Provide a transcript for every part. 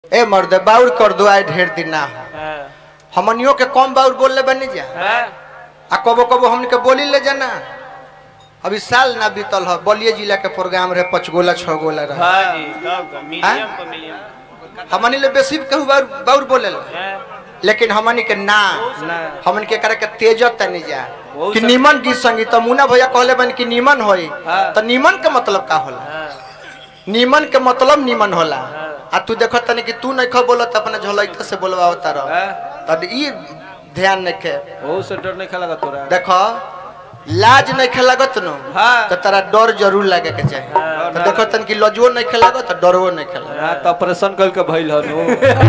ए मर्द बाउर कर दो आए ढेर दिन ना हो हाँ, हमनियों के कम बाउर बोल ले बनी जा हाँ, आ कबो कबो हमन के बोली ले जाना अभी साल ना बीतल हो बलिया जिला के प्रोग्राम रहे पाँच गोला छह गोला रहे हाँ जी, तब का, मीडियम पर मीडियम हमनी ले बेसी कहू बाउर बाउर बोले ला। हाँ, लेकिन हमनी के ना ना हमन के करे के तेजत तनी जा बहुत कि सब- नीमन गीत संगीत मुना भैया कहले बन कि नीमन होई हाँ। तो नीमन के मतलब का होला हाँ, नीमन के मतलब नीमन होला हाँ। आ तू देखो तनी कि तू नहीं खो बोलत अपने झोलैत से बोलवाओ तारो हाँ, तब ई ध्यान नहीं के बहुत से डर नहीं खेला तोरा देखो लाज नहीं खेलागत नो हाँ। तो तेरा डर जरूर लगे के चाहिए हाँ, तो देखो तन की लजो नहीं खेलागत तो डरवो नहीं खेला हाँ, तो ऑपरेशन कर के भइल हनु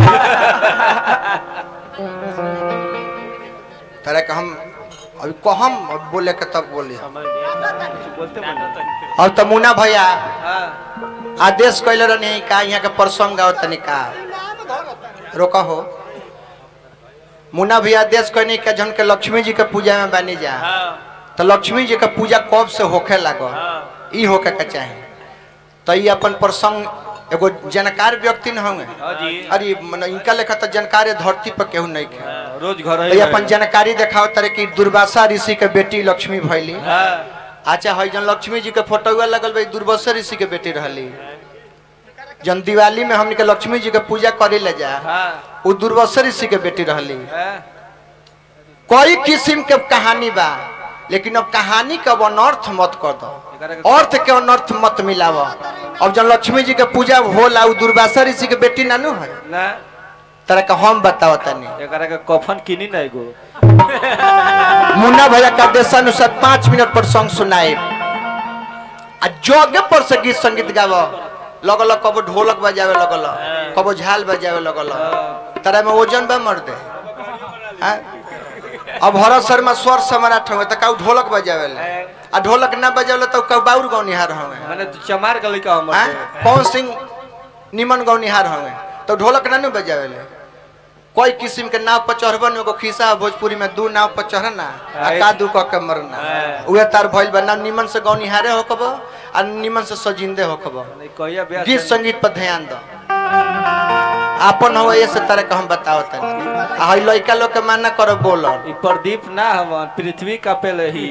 तेरा के हम अभी कहम अब बोले के तब बोली बोलते बोलते अब तो मुना भैया हाँ, आदेश कैले रहनी का यहाँ के प्रसंग गाओ तनी का रोका हो मुना भैया आदेश कहनी के जन के लक्ष्मी जी के पूजा में बनी जा हाँ, तो लक्ष्मी जी के पूजा कब से होखे लागो हाँ, ई होके के चाहे तो ई अपन प्रसंग एगो जानकार व्यक्ति न होंगे हाँ जी अरे मन इनका लेखा तो जानकार है धरती पर केहू नहीं खे हाँ, रोज घर तो ये अपन जानकारी देखाओ तारे कि दुर्वासा ऋषि के बेटी लक्ष्मी भैली हाँ, अच्छा है जन लक्ष्मी जी के फोटोआ लगल भाई दुर्वासा ऋषि के बेटी रहली जन दिवाली में हमने के लक्ष्मी जी के पूजा करे ले जा हाँ, वो दुर्वासा ऋषि के बेटी रहली हाँ, कई किस्म के कहानी बा लेकिन अब कहानी का अब अनर्थ मत कर दो एकरा के- अर्थ के अनर्थ मत मिलाव अब जब लक्ष्मी जी के पूजा होला उ दुर्वासा ऋषि के बेटी नानू है ना तरह का हम बताओ तनी एकरा के कफन किनी ना एगो मुन्ना भैया का देशानुसार पाँच मिनट पर सॉन्ग सुनाए आ जोगे पर से गीत संगीत गाव लगल कबो ढोलक बजावे लगल कबो झाल बजावे लगल तरह में ओजन बा मर दे हाँ? अब हरत शर्मा स्वर सम्राट हुए तो काऊ ढोलक बजावे आ ढोलक ना बजावे तो काऊ बाउर गौनिहार हुए मैंने तो चमार गली का हमर हाँ? के। कौन सिंह निमन गौनिहार हुए तो ढोलक ना नु बजावे ले कोई किस्म के नाव पर चढ़बन एगो खिस्सा है भोजपुरी में दू नाव पर चढ़ना आ हाँ, कादू क के मरना हाँ। उहे तार भइल बा ना निमन से गौनिहारे होकब आ निमन से सजिंदे होकब नहीं कहिया ब्याह गीत से- संगीत पर ध्यान दो आपन हो ऐसे तरह के हम बताओ तनी आ हई लइका लोग के माना करो बोलो ई प्रदीप ना हम पृथ्वी कापे लही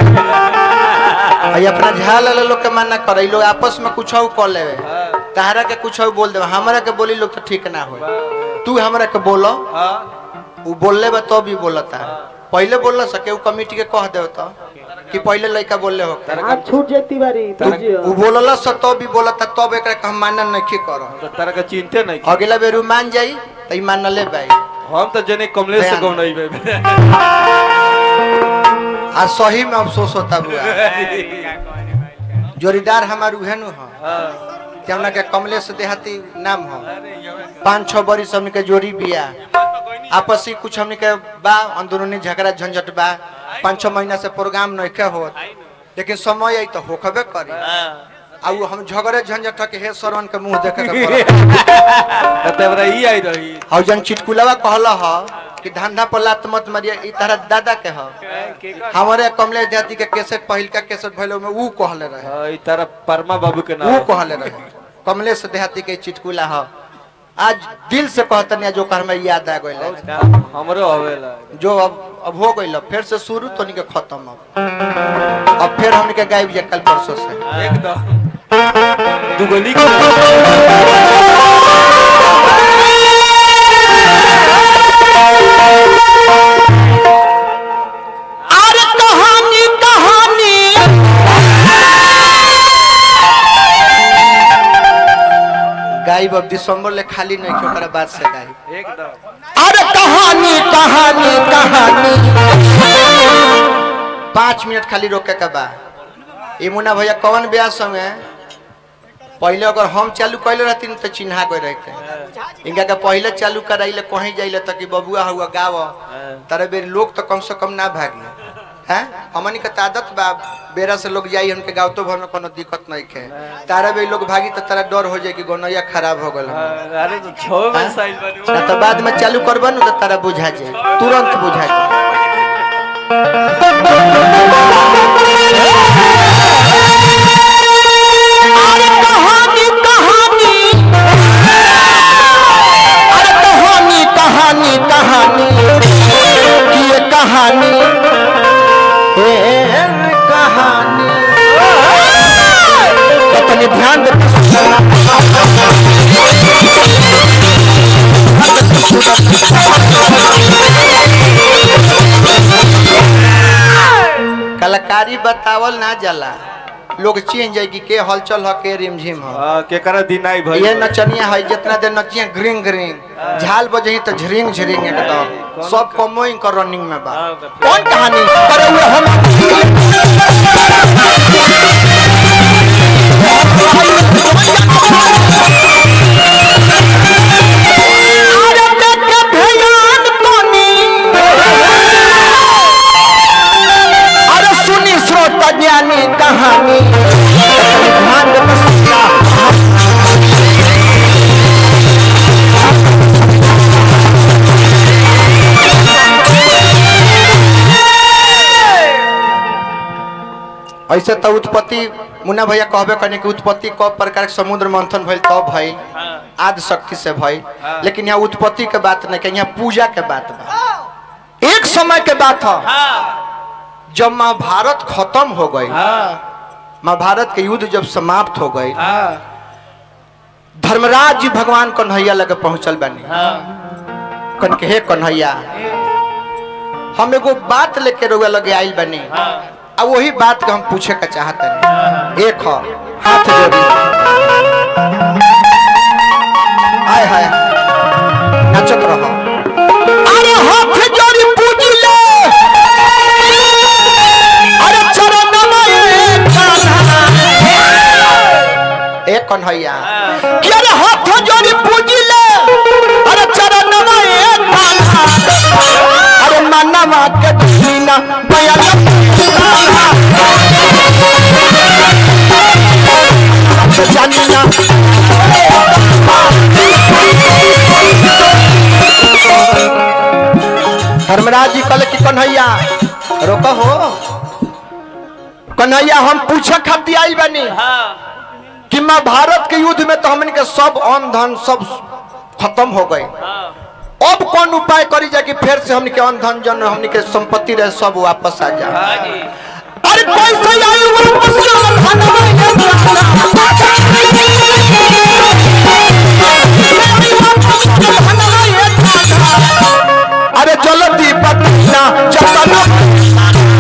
हई अपना झाल वाले लोग के माना करो ई लोग आपस में कुछ कर लेवे हाँ, तहरा के कुछ बोल देवे हमरा के बोली लोग तो ठीक ना हो तू हमरा के बोलो हाँ, उ बोलले बा तो भी बोलता है पहले बोल सके उ कमिटी के कह देव तो कि पहले लड़का बोलले हो तारा आप छूट जेती बारी बुझियो उ बोलला से तो भी बोलता तब एकरा के हम मानन नहीं करो तो तारा के चिंते नहीं की। अगला बेर उ मान जाई त ई मान ले भाई हम तो जने कमलेश से बयान। गौ नहीं बे आ सही में अफसोस होता बुआ जोड़ीदार हमार उहे नु हो केवना के कमलेश देहाती नाम हो पाँच छह बरिस हमने के जोड़ी बिया आपसी कुछ हमने के बा अंदरूनी झगड़ा झंझट बा पाँच छह महीना से प्रोग्राम नहीं हो लेकिन समय आई तो होखबे करी आ उ हम झगड़े झंझट के हे सरवन के मुंह देखे के पड़त। तेरा ई आई रही और जन चिटकुलावा कहला ह कि धंधा पर लात मत मारिया ई तरह दादा के ह हमारे कमलेश जाति के केसेट पहिल का केसेट भइलो में ऊ कहले रहे हाँ, ई तारा परमा बाबू के ऊ नाम कहले रहे कमलेश देहाती के चिटकुला ह आज दिल से कहतनी जो कर में याद आ गइल हमरो हवेला जो अब अब हो गइल फिर से शुरू तो के खत्म अब अब फिर हमने के गायब जा कल परसों से एकदम दुगली अरे कहानी कहानी गायब अब दिसंबर ले खाली नहीं क्यों ओकरा बाद से गायब एकदम अरे कहानी कहानी कहानी पाँच मिनट खाली रोके के बा ये मुन्ना भैया कौन ब्याह संगे पहले अगर हम चालू कैले रहती तो चिन्हा गए रहते इनका के पहले चालू कराइले कहीं जाइले तक बबुआ हुआ गाव तारे बेर लोग तो कम से कम ना भागी हैं हमनी के आदत बा बेरा से लोग जाई हमके गाँव तो भर में कोनो दिक्कत नहीं है तारा बेर लोग भागी तो तारा डर हो जाए कि गोनैया खराब हो गल अरे तो छो में साइल बनी ना तो बाद में चालू करबा ना तो तारा बुझा जाए तुरंत बुझा जाए अरे कहानी कहानी बतावल ना जाला लोग चेंज जाए कि के हलचल ह के रिमझिम ह हाँ, केकरा दिन आई भाई ये नचनिया है जितना देर नचिया ग्रिंग ग्रिंग झाल बजही तो झरिंग झरिंग एकदम सब कमोई कर रनिंग में बा हाँ, तो कौन कहानी करे हुए हम अरे देख के भयान तोनी। अरे सुनी श्रोत ज्ञानी कहानी ध्यान दे बसिया। ऐसे तो उत्पत्ति मुन्ना भैया कहबे करने की उत्पत्ति कब प्रकार के समुद्र मंथन भइल तब भइल हाँ, आदि शक्ति से भइल हाँ। लेकिन यहाँ उत्पत्ति के बात नहीं के यहाँ पूजा के बात बा एक समय के बात है हाँ, जब महाभारत खत्म हो गई हाँ, महाभारत के युद्ध जब समाप्त हो गई हाँ, धर्मराज जी भगवान कन्हैया लगे पहुंचल बानी हाँ, कन के हे कन्हैया हम एगो बात लेके रुआ लगे आइल बानी हाँ, अब वही बात के हम पूछे का चाहते हैं एक हो हाथ जोड़ी आय हाय नाचत रहो अरे हाथ जोड़ी पूज ले अरे चरण में कान्हा एक कन्हैया कि अरे हाथ जोड़ी पूज ले अरे चरण में कान्हा अरे मानवा के दीना बयान जानिना धर्मराज जी कल की कन्हैया रोको हो कन्हैया हम पूछे खातिर आई बनी हाँ, कि माँ भारत के युद्ध में तो हमन के सब अन्न धन सब खत्म हो गए हाँ, अब कौन उपाय करी जा कि फिर से हमन के अन्न धन जन हमन के संपत्ति रहे सब वापस आ जा हाँ जी, अरे कैसे आई वापस अरे जल्दी बतना जतना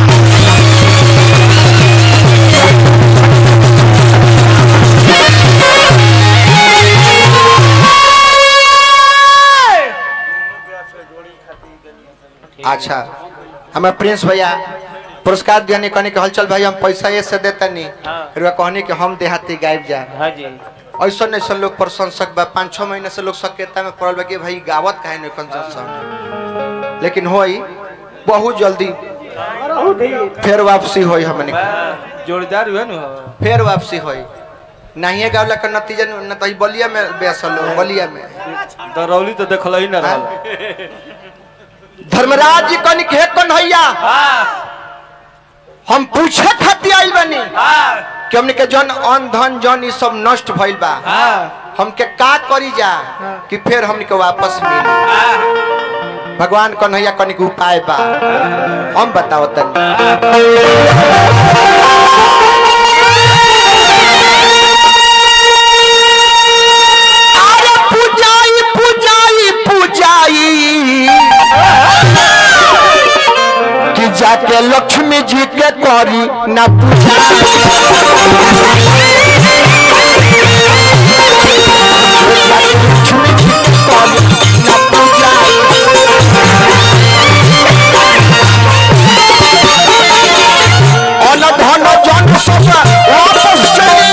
अच्छा हमारे प्रिंस भैया पुरस्कार देने कहने के हलचल भाई हम पैसा ये से देता नहीं हाँ। रुआ कहने कि हम देहाती गायब जा हाँ जी, ऐसा ऐसा लोग प्रशंसक बा पाँच छः महीने से लोग सकेता में पड़ल बा कि भाई गावत काहे नहीं कंजन लेकिन होई बहुत जल्दी बहुत ही फिर वापसी होई हमने के। हाँ, जोड़ीदार हुआ ना फिर वापसी होई नहीं गावला का नतीजा न तो ई बलिया में बेसल हो बलिया में दरौली तो देखल ही ना रहल धर्मराज जी कनिक हे कन्हैया हाँ, हम पूछे खातिर आइल बनी हाँ, कि हमने के जन अन धन जन ई सब नष्ट भइल बा हाँ, हमके का करी जा कि फिर हमने के वापस मिली हाँ, भगवान कन्हैया कनिक उपाय बा हम बताओ तनी अरे पूजाई पूजाई पूजाई कि जाके लक्ष्मी जी के करी ना पूजा लक्ष्मी जी के करी ना पूजा अन धन जन सब वापस चली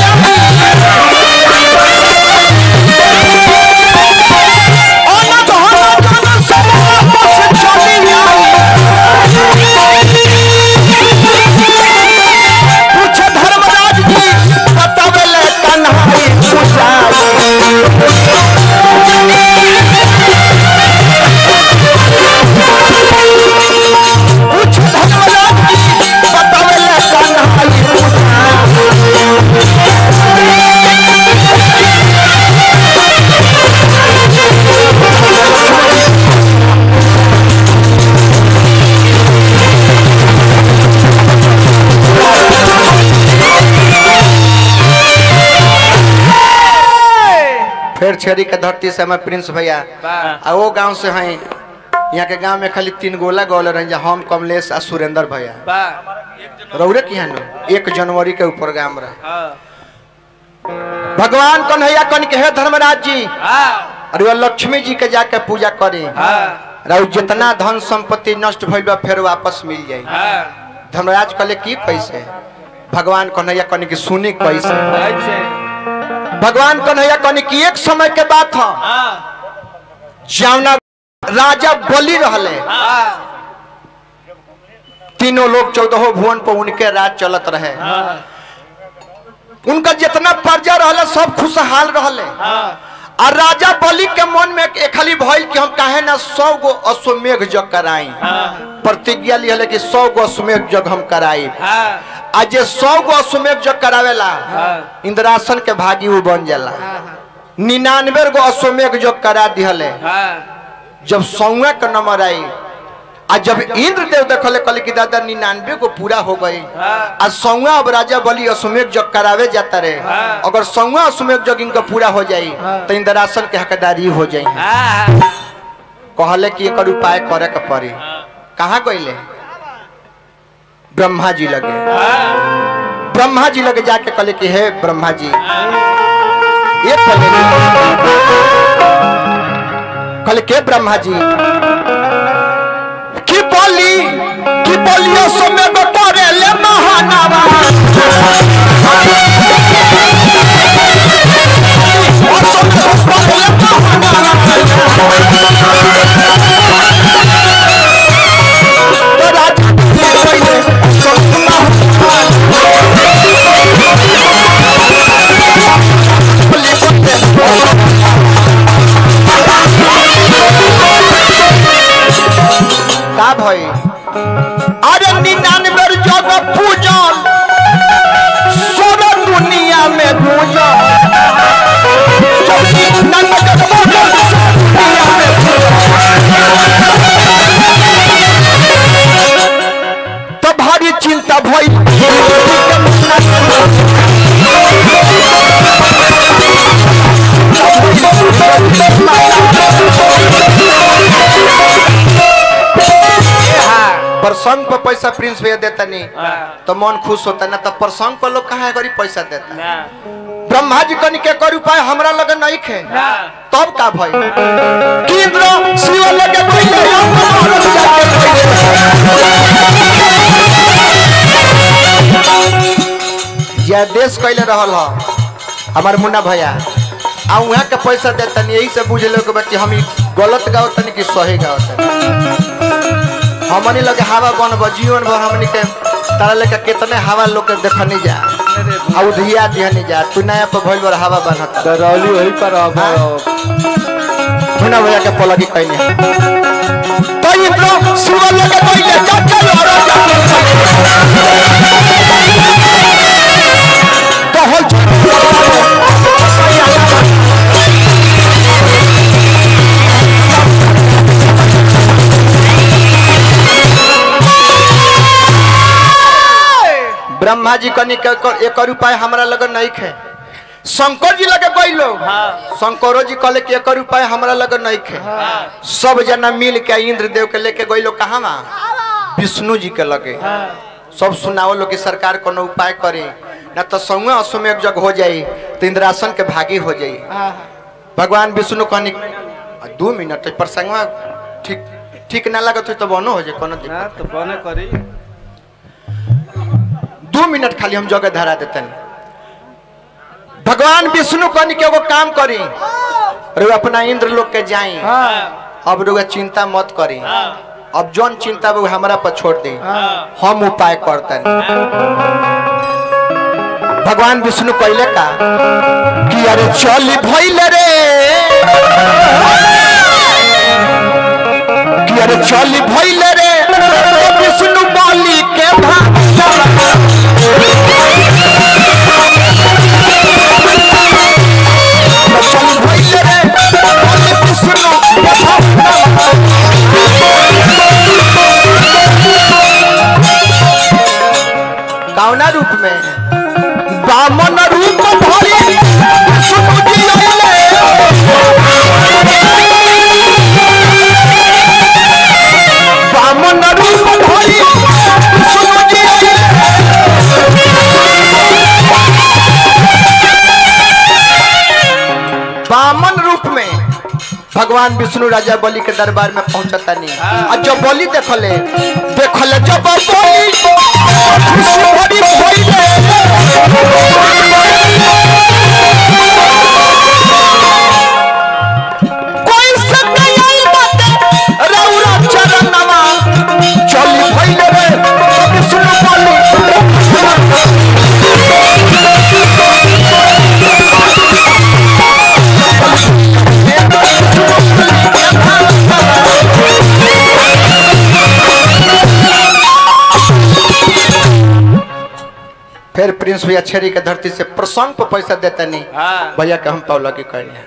अन धन जन सब वापस चली पूछ धर्मराज जी बतावेले कन्हई पूछाई पूछ धर्मराज जी बतावेले कन्हई पूछाई फिर छेरी के धरती से हमारे प्रिंस भैया वाह। आ वो गांव से हैं यहाँ के गांव में खाली तीन गोला गोल रहे हम कमलेश आ सुरेंद्र भैया वाह, रौरे की है एक जनवरी के ऊपर गाम रहे हाँ भगवान कन्हैया कन के हे धर्मराज जी हाँ अरे वो लक्ष्मी जी के जाके पूजा करी हाँ रउ जितना धन संपत्ति नष्ट भइल बा फिर वापस मिल जाई हाँ धर्मराज कहले की कैसे भगवान कन्हैया कन की सुनी कैसे ऐसे भगवान कन्हैया कन की एक समय के बात है हाँ जावना राजा बलि रहले हाँ तीनों लोग चौदह भुवन पर उनके राज चलत रहे हाँ उनका जितना प्रजा रहले सब खुशहाल रहले हाँ और राजा बलि के मन में एक खाली भइल कि हम काहे ना सौ गो अश्वमेघ जग कराई हाँ प्रतिज्ञा लिहले कि सौ गो अश्वमेघ जग हम कराई हाँ आज जे सौ गो अश्वमेघ जग करावेला हाँ। इंद्रासन के भागी वो बन जाला निन्यानवे गो अश्वमेघ जग करा दिहले हाँ जब सौवा के नंबर आई आ जब इंद्र देव देखले कहले कि दादा निन्यानवे को पूरा हो गई हाँ। आ सौवा अब राजा बलि अश्वमेघ जग करावे जाता रहे हाँ। अगर सौवा अश्वमेघ जग इनका पूरा हो जाई तो इंद्रासन के हकदारी हो जाई हाँ कहले कि एकर उपाय करे के पड़ी कहाँ गईले ब्रह्मा जी लगे हाँ ब्रह्मा जी लगे जाके कहले कि हे ब्रह्मा जी ये कहले कहले के ब्रह्मा जी की बोली की बोलियो समय में करे ले महानावा और समय में करे ले महानावा। तो राजा ये कहले, सोचना का भई अरे निन्यानवे जग पूजल सोना दुनिया में गूंजल निन्यानवे जग पूजल, सोना दुनिया में गूंजल। तो भारी चिंता भई प्रसंग पर पैसा प्रिंस भैया देता नहीं हाँ तो मन खुश होता ना तो प्रसंग पर लोग कहा गरीब पैसा देता ना ब्रह्मा जी कन के कर उपाय हमरा लगे नहीं खे ना तब का भई कि इंद्र शिव लगे पहले हम महाराज जाके पहिले। यह देश कैले रहल ह हमार मुन्ना भैया आ वहाँ के पैसा देता नहीं यही से बुझ लो कि हम ई गलत गाओ तनी कि सही गाओ तनी हमनी लगे हवा बन जीवन भर हमनी के तारा लेके कितने हवा लोग के देखनी जा आ उधिया दिहनी जा तू नया पर भइल बार हवा बनता करौली वही पर अब मुन्ना भैया के पलगी कहने तो इंद्र शिव लगे पहले जाके लड़ो तो हो ब्रह्मा जी कनी के एकर- एकर उपाय हमरा लगे नहीं खे शंकर जी लगे गई लोग हाँ। शंकरो जी कहले कि एकर उपाय हमरा लगे नहीं खे सब जना मिल के इंद्र देव के लेके गई लोग कहाँ विष्णु जी के लगे सब सुनाओ लोग कि सरकार कोनो उपाय करे ना तो संगे अश्वमेघ जग हो जाई तो इंद्रासन के भागी हो जाई भगवान विष्णु कहनी दू मिनट प्रसंग ठीक ठीक ना लगत हो तो बनो हो जाए कोनो दिक्कत ना तो बने करी दू मिनट खाली हम जगह धरा देतन भगवान विष्णु कहनी के एगो काम करी अरे अपना इंद्र लोग के जाई अब रउआ चिंता मत करी अब जौन चिंता बा उ हमरा पर छोड़ दे हम उपाय करतन भगवान विष्णु कहले का कि अरे चल भइल रे कि अरे चल भइल रे विष्णु बलि के भाग चल भइल रे बलि विष्णु के भाग कौना रूप में बामन रूप धरी विष्णु जी अइले भगवान विष्णु राजा बलि के दरबार में पहुंचता नहीं आ जब बलि देखले देखले जब बलि खुशी बड़ी भइले कोई संग आई बाटे रौरा चरणवा चली भइले रे विष्णु बलि फिर प्रिंस भैया छेरी के धरती से प्रसंग पर पैसा देता नहीं हाँ। भैया के हम पौला की कहने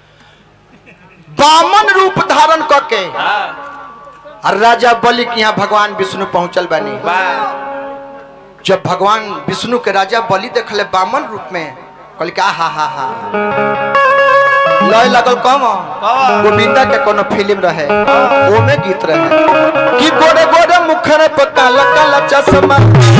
बामन रूप धारण करके और राजा बलि के यहाँ भगवान विष्णु पहुंचल बनी जब भगवान विष्णु के राजा बलि देखले बामन रूप में कहल का हा हा हा लय लगल कम गोविंदा के कोनो फिल्म रहे ओमे गीत रहे कि गोरे गोरे मुखर पर काला काला चश्मा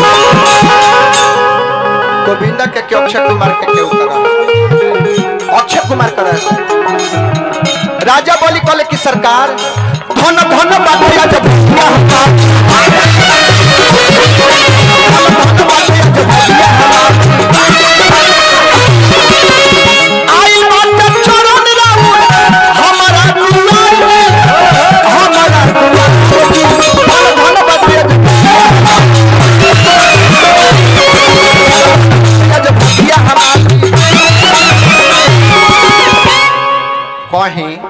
गोविंदा के के अक्षय कुमार के के उतरा अक्षय कुमार करे राजा बोली कहले कि सरकार धन धन बातिया जब भैया हमार धन धन बातिया जब भैया हमार आई माता चरण राउर हमारा दुआर में हमारा दुआर धन धन बातिया जब भैया हमार जब भैया हमार कहीं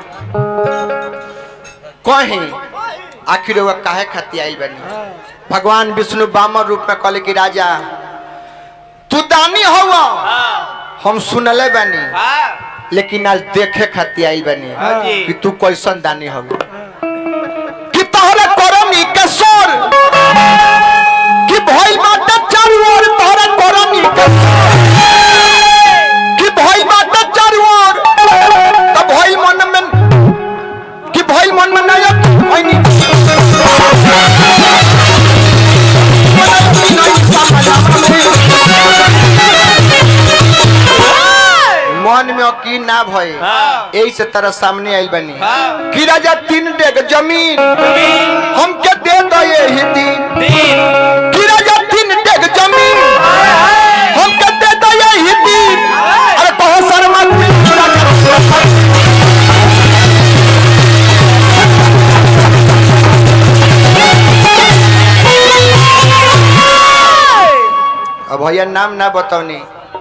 कहीं आखिर वो काहे खाती आइल बनी भगवान विष्णु बामन रूप में कहले कि राजा तू दानी हो हम सुनले बनी लेकिन आज देखे खाती आइल बनी हाँ जी। कि तू कैसन दानी हो कि तोहरा करनी के सोर कि भइल बाटे चारू ओर तोहरा करनी के सोर कि भइल बाटे चारू ओर त भइल मन में कि भइल मन में नायक ऐनी मन में यकीन ना भय हाँ। यही से तरह सामने आइल बनी हाँ। कि राजा तीन डेग जमीन हमके दे दो ये ही दिन कि राजा तीन डेग जमीन हमके दे दो ये ही दिन अरे कहो शर्मा पूरा करो अब भैया नाम ना बताओनी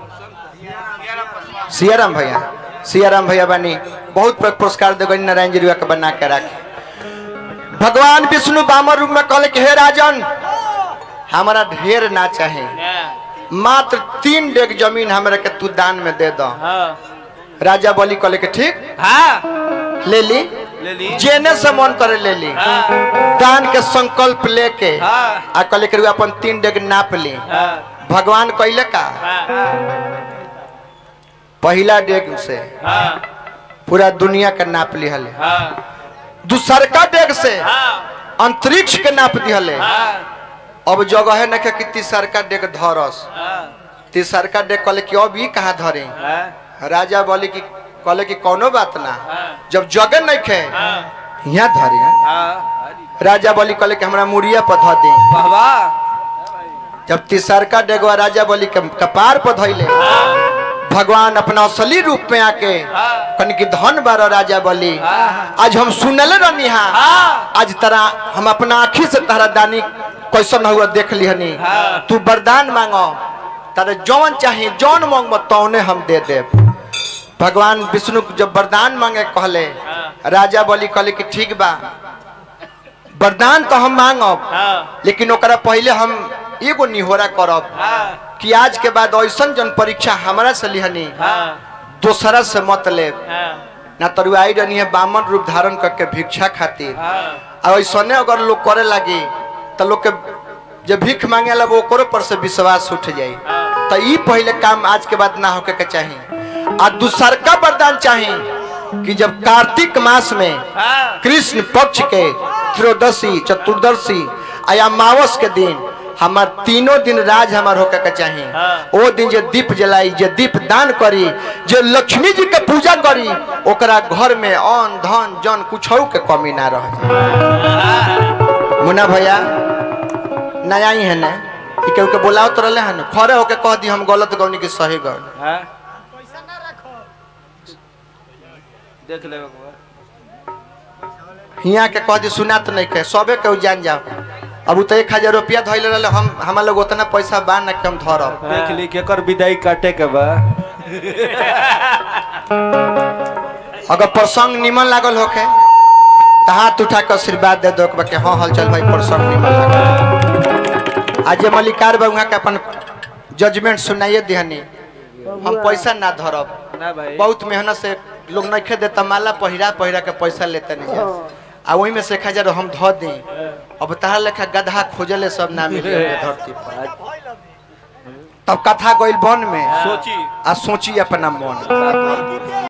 सियाराम भैया सियाराम भैया बनी बहुत प्र- पुरस्कार देगो नारायण जी के बना के रखे भगवान विष्णु बामर रूप में कहले कि हे राजन हमारा ढेर ना चाहे मात्र तीन डेग जमीन हमरा के तू दान में दे दो राजा बोली कहले कि ठीक ले ली ले ली जेने से मन करे ले ली दान के संकल्प लेके हाँ। आ कहले कि अपन तीन डेग नाप ली भगवान कहले का पहला डेग से पूरा दुनिया के नाप लिहले दूसरका डेग से अंतरिक्ष के नाप दिहले अब जगह है न के कि तीसरका डेग धरस तीसरका डेग कहले कि अब ई कहाँ धरे राजा बोले कि कहले कि कोनो बात ना जब जगह नहीं खे यहाँ धरे राजा बोली कहले कि हमरा मुड़िया पर धर दे जब तीसरका डेगवा राजा बोली के कपार पर धइले भगवान अपना असली रूप में आके कन की धन बारो राजा बोली आज हम सुनले रहनी हा आज तरह हम अपना आँखी से तारा दानी कैसन हुआ देख लिहनी तू वरदान मांगो तारे जौन चाहे जौन मांगबो तौने हम दे देब भगवान विष्णु जब वरदान मांगे कहले राजा बोली कहले कि ठीक बा वरदान तो हम मांगब लेकिन ओकरा पहले हम एगो निहोरा करब कि आज के बाद ऐसन जन परीक्षा हमारा से लिहनी दोसरा से मत ले ना तरुआई रहनी है बामन रूप धारण करके भिक्षा खातिर और ऐसने अगर लोग करे लगी तो लोग के जब भीख मांगे ला वो ओकरो पर से विश्वास उठ जाई तो ई पहले काम आज के बाद ना होके के चाहिए आ दूसरका वरदान चाहिए कि जब कार्तिक मास में कृष्ण पक्ष के त्रयोदशी चतुर्दशी आ अमावस के दिन हमार तीनों दिन राज हमार होके के चाहिए हाँ। ओ दिन जे दीप जलाई जे दीप दान करी जे लक्ष्मी जी के पूजा करी ओकरा घर में अन्न धन जन कुछ के कमी ना रह जाए मुन्ना भैया नया ही है ना ई केहू के बोलाओ तो रहले हन खड़े होके कह दी हम गलत गौनी की सही गौनी हाँ देख ले बबुआ हिया के कह दी सुना तो नहीं कहे सबे केहू जान जाओ अब उ तो एक हजार रुपया धैले रहले हम हमार लोग उतना पैसा बा ना कि हम धरब देख ली केकर विदाई काटे के बा अगर प्रसंग निमन लागल होके तो हाथ उठा के आशीर्वाद दे दो कि हाँ हल चल भाई प्रसंग निमन लागल आज ये मल्लिकार बाबू के अपन जजमेंट सुनाइए दिहनी हम पैसा ना धरब ना भाई बहुत मेहनत से लोग नहीं देता माला पहिरा पहिरा के पैसा लेते नहीं है। आ वही में से एक हजार हम धो दी अब तारा लेखा गधा खोजले सब ना मिले धरती पर तब कथा गइल बन में सोची आ सोची अपना मन